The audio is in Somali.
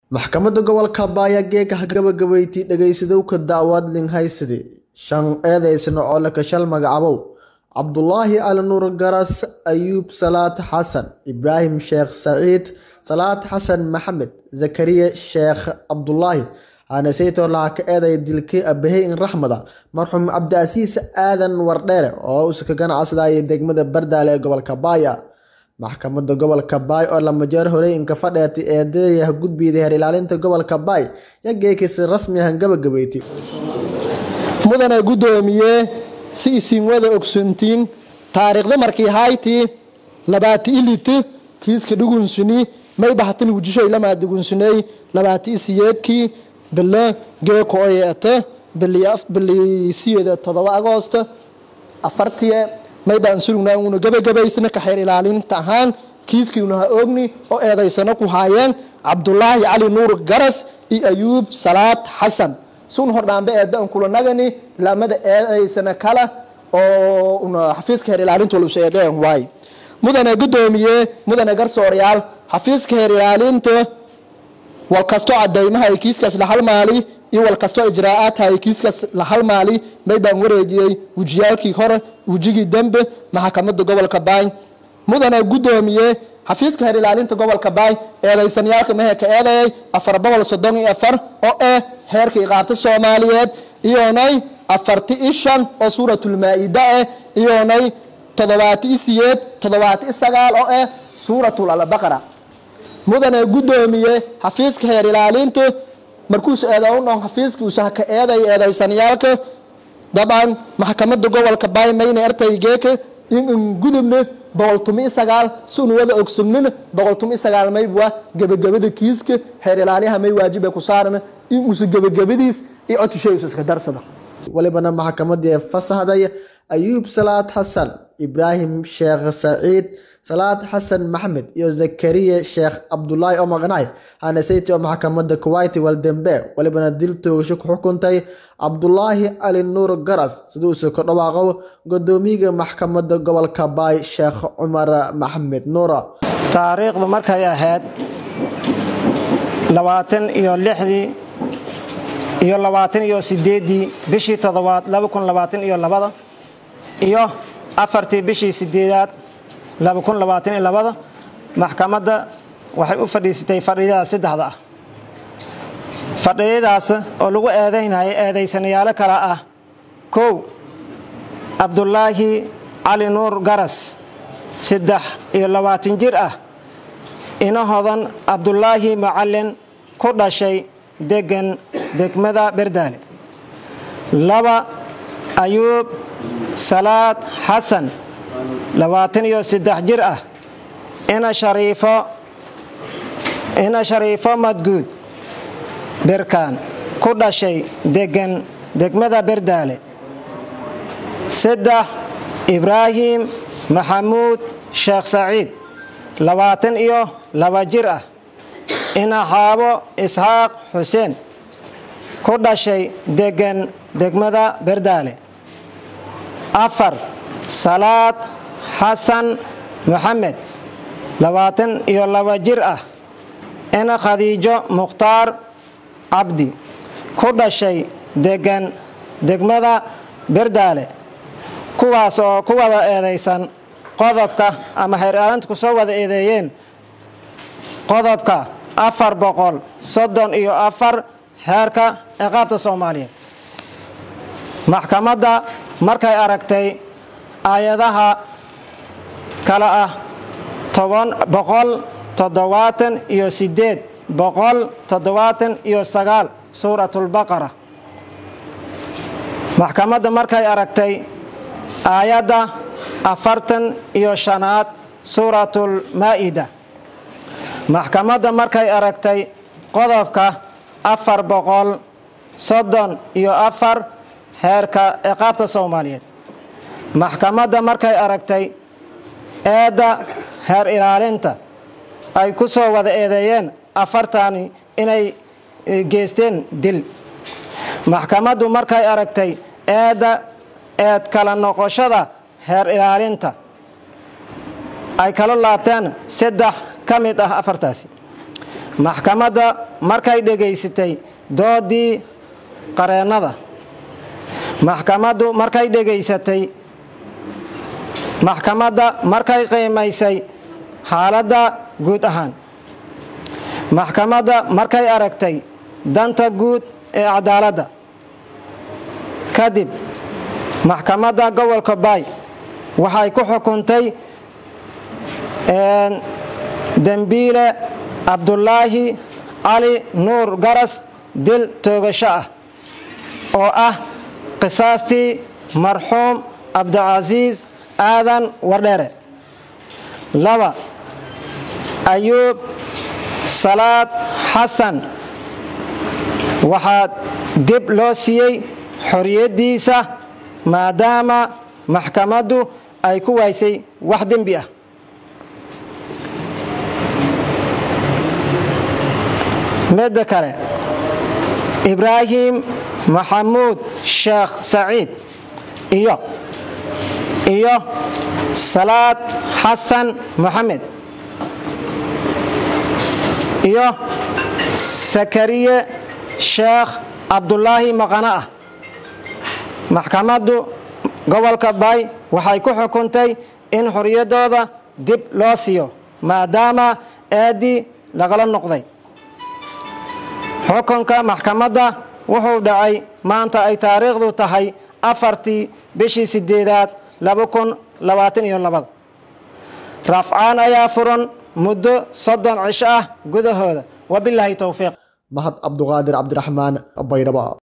Maxkamadda Gobolka Baya geeka gabagabaysay dhageysadowga dacwad Linhaysade shan eedeysano oo la kashal magacabow Cabdulaahi Ali Nuur Garas Ayuub Salaad Xasan Ibraahim Sheekh Saciid Salaad Xasan Maxamed Zakariya Sheekh Cabdulaahi Haneseyto lacag ka eeday dilkii Abahay in Raxmada marxuum Cabdiasiis Aadan Wardheere oo uu ka ganacsadayay degmada Bardaale ee gobolka Baya maxkamadda gobolka baay oo lama jeer horey inka fadheetay eedeeyaha gudbiyada heer ilaalinta gobolka baay ya geekisi rasmi ahan gabagabeeytay mudane guddoomiye si isin wada ogsoontiin taariikhda markii haytii labaati iliti kiiska dhugunsuni may bahatan wujishoy lamaa dhugunsunay labaati isiyeedkii bilo geeko oyeete bili siyeeda todoba agoosto afartiye may baan surugnaa uuna gabagabaysana ka xeer ilaalinta ahaan kiiskiina ha oogni oo eedaysano ku haayeen cabdulaahi cali nuur garas iyo ayuub salaad xasan sun hordhaanbe eedan kula nagani lamada eedaysana kale oo xafiiska heer ilaalinta walus eedeen waay mudane guddoomiye mudane garsoorayaal xafiiska heer ilaalinta walkastoo cadaymaha ay kiiskaas la halmaali iyo walkastoo ijraa'aadha ay kiiskaas la halmaali may baan wareejiyey wejiyaalkii hore wejigii dembe maxkamadda gobolka baay mudane guddoomiye xafiiska heer ilaalinta gobolka baay eedaysanayaalka mehe ka eedayay afar boqol soddon iyo afar oo ah heerka iqaabta soomaaliyeed iyonay afarti i shan oo suuratulmaa-ida ah iyonay toddobaati i siyeed toddobaati i sagaal oo ah suuratul albaqara mudane guddoomiye xafiiska heer ilaalinta markuus eedaundhon xafiiska usaha ka eeday eedaysanayaalka dabcan maxkamadda gobolka baay mayna ertay geeka in in gudubna boqoltumi sagaal sunu wada ogsognina boqoltumi sagaal maybwa gebagabada kiiska heer ilaaliyaha may waajiba ku saaran in uusa gebagabadiis iyo codshisheeus iska darsada walibana maxkamadii fasaxday ayuub salaad xasan ibraahim sheekh saciid salaad xasan maxamed iyo zakariya sheekh cabdulaahi oo maqnaay haneseyte oo maxkamadda kuwayti waldembe walibana dil toogasho ku xukuntay cabdulaahi cali nuur garas siduuse ku dhawaaqo gudoomiyaga maxkamadda gobolka baay sheekh cumar maxamed nuura taariikhdu markay ahayd labaatan iyo lixdii iyo labaatan iyo sideeddii bishii toddobaad laba kun labaatan iyo labada iyo afartii bishii sideedaad laba kun labaatan iyo labada maxkamadda waxay u fadhiisatay fadhiyada saddexda ah fadhiyadaas oo lagu eedaynaya eedaysanayaalo kale ah kow cabdulaahi cali nuur garas saddex iyo labaatan jir ah ina hodan cabdulaahi macalin ku dhashay degan degmada berdaale laba ayuub salaad xasan labaatan iyo saddex jir ah ina shariifo ina shariifo madguud berkaan ku dhashay degan degmada berdaale saddex ibraahim maxamuud sheekh saciid labaatan iyo laba jir ah ina xaabo isxaaq xuseen ku dhashay degan degmada berdaale afar salaad xasan maxamed labaatan iyo laba jir ah ina khadiijo mukhtaar cabdi ku dhashay degan degmada berdaale kuwaas oo ku wada eedaysan qodobka ama heer ilaalinta ku soo wada eedeeyeen qodobka afar boqol soddon iyo afar heerka ciqaabta soomaaliyeed maxkamadda markay aragtay aayadaha kale ah boqol toddobaatan iyo sideed boqol toddobaatan iyo sagaal suuratulbaqara maxkamadda markay aragtay aayadda afartan iyo shanaad suuratul-maa'ida maxkamadda markay aragtay qodobka afar boqol soddon iyo afar heerka ciqaabta soomaaliyeed maxkamadda markay aragtay eedda heer ilaalinta ay ku soo wada eedeeyeen afartani inay geysteen dil maxkamaddu markay aragtay eedda eed kala noqoshada heer ilaalinta ay kala laabteen saddex ka mid ah afartaasi maxkamadda markay dhegaysatay doodii qareennada maxkamaddu markay dhegaysatay maxkamadda markay qiimaysay xaaladda guud ahaan maxkamadda markay aragtay danta guud ee cadaaladda kadib maxkamadda gobolka baay waxay ku xukuntay dembiile cabdulaahi cali nuur garas dil toogasho ah oo ah qisaastii marxuum cabdicasiis aadan wardheere laba ayuub salaad xasan waxaa dib loo siiyey xoriyaddiisa maadaama maxkamaddu ay ku waysay wax dembi ah midda kale ibraahim maxamuud sheekh saciid iyo iyo salaad xasan moxamed iyo sakariye sheekh cabdulaahi maqano ah maxkamaddu gobolka baay waxay ku xukuntay in xorriyaddooda dib loo siiyo maadaama eeddii lagala noqday xukunka maxkamadda wuxuu dhacay maanta ay taariikhdu tahay afartii bishii sideedaad rafcaan ayaa furan muddo soddon cisho ah gudahooda wabilaahi towfiiq mahad cabduqaadir cabdiraxmaan baydhabo